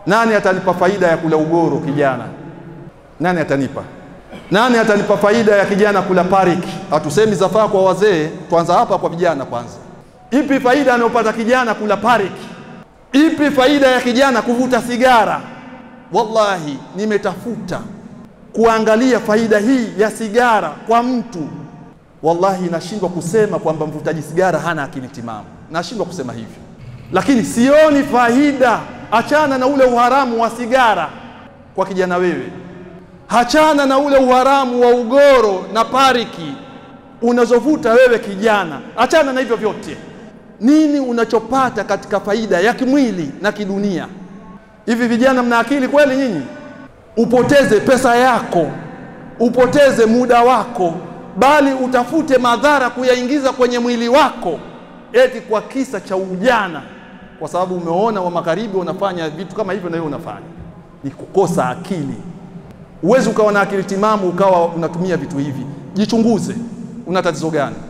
Nani atanipa faida ya kula ugoro kijana? Nani atanipa? Nani atanipa faida ya kijana kula pariki? Hatusemi zafaa kwa wazee, tuanza hapa kwa vijana kwanza. Ipi faida anayopata kijana kula pariki? Ipi faida ya kijana kuvuta sigara? Wallahi, nimetafuta kuangalia faida hii ya sigara kwa mtu, wallahi nashindwa kusema kwamba mvutaji sigara hana akili timamu, nashindwa kusema hivyo, lakini sioni faida. Achana na ule uharamu wa sigara kwa kijana wewe, hachana na ule uharamu wa ugoro na pariki unazovuta wewe kijana, achana na hivyo vyote. Nini unachopata katika faida ya kimwili na kidunia? Hivi vijana mna akili kweli nyinyi? Upoteze pesa yako, upoteze muda wako, bali utafute madhara kuyaingiza kwenye mwili wako, eti kwa kisa cha ujana, kwa sababu umeona wa magharibi unafanya vitu kama hivyo na wewe unafanya. Ni kukosa akili. Huwezi ukawa na akili timamu ukawa unatumia vitu hivi. Jichunguze, una tatizo gani?